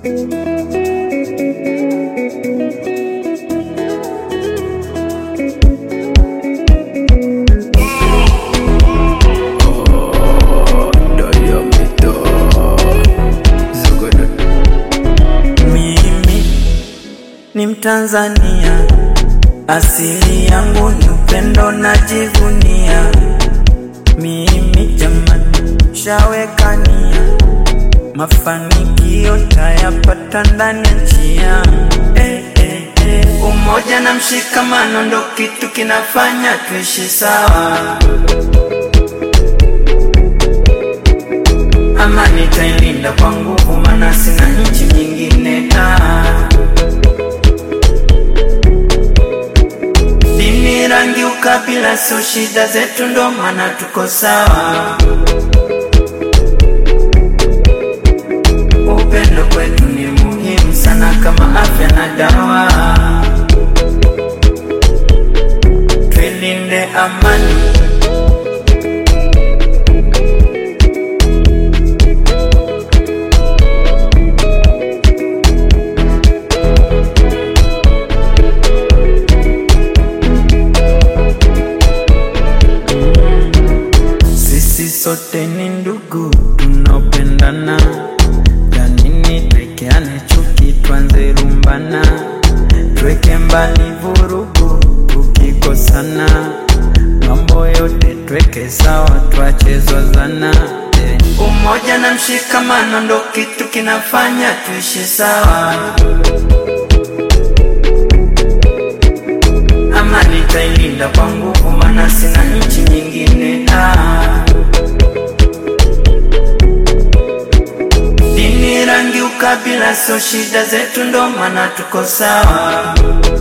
Mimi ni Mtanzania, asili yangu ni upendo, najivunia. Mimi jamani, shawekania mafanikio tayapata ndani ya nchi yangu. Eh, eh, eh. Umoja na mshikamano ndo kitu kinafanya tuishi sawa. Amani tailinda kwa nguvu, maana sina nchi nyingine. Ah. Dini, rangi, ukabila sio shida zetu, ndo maana tuko sawa. Upendo kwetu ni muhimu sana kama afya na dawa. Tuilinde amani. Sisi sote ni ndugu tunaopendana, ya nini twekeane chuki, twanze rumbana, tweke mbali vurugu tukikosana, mambo yote tweke sawa, twache zozana. eh. Umoja na mshikamano ndo kitu kinafanya tuishi sawa. Amani tailinda kwa nguvu, maana sina nchi nyingine. Ah. Dini, rangi, ukabila sio shida zetu, ndo maana tuko sawa.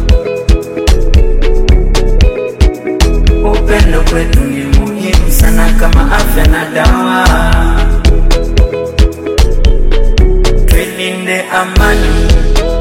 Upendo kwetu ni muhimu sana kama afya na dawa. Tuilinde amani.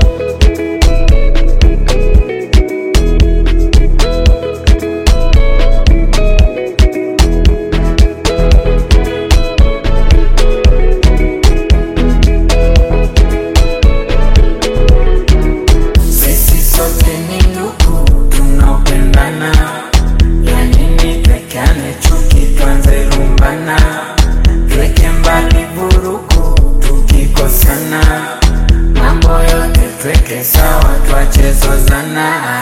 Sisi sote ni ndugu tunaopendana, ya nini twekeane chuki, twanze rumbana, tweke mbali vurugu tukikosana, mambo yote tweke sawa, twache zozana.